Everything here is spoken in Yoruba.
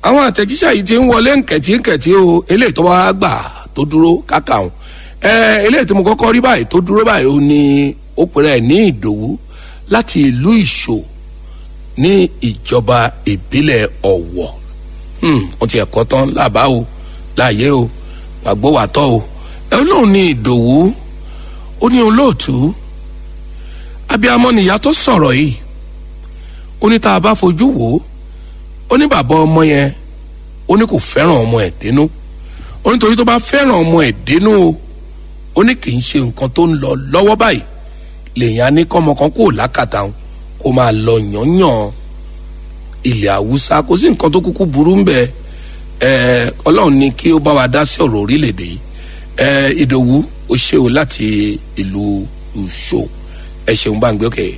àwọn àtẹ̀jíṣẹ́ yìí ti ń wọlé nkẹ̀tínkẹ̀tí o eléyìí tó bá gbà tó dúró káka òun ẹ eléyìí tí mo kọ́kọ́ rí báyìí tó dúró báyìí ó ní ó pèrè ẹ̀ ní ìdòwú láti ìlú ìṣò ní ìjọba ìbílẹ̀ ọ̀wọ̀ wọ́n ti ẹ̀kọ́ tán láàbá o láàyè o wàgbọ́ wà tọ́ o ẹ lóun ní ìdòwú ó ní olóòtú abiyamọ nìyá tó sọ̀rọ̀ yìí ó ní tá a bá fojú wò ó ó ní bàbá ọmọ yẹn ó ní kò fẹ́ràn ọmọ ẹ̀ dénú ó ní torí tó bá fẹ́ràn ọmọ ẹ̀ dénú o ó ní kì í ṣe nǹkan tó ń lọ lọ́wọ́ báyìí lèèyàn á ní kọ́mọ kan kó lákàtà òun kó máa lọ yànyàn ilẹ̀ haúsá kò sí nǹkan tó kúkú burú ń bẹ ẹ ọlọ́run ní kí ó bá wa dá sí ọ̀rọ̀ orílẹ̀-èdè yìí ẹ ìdòwú ó ṣe o láti ìlú ìṣó ẹ ṣeun bá ń gbé òkè.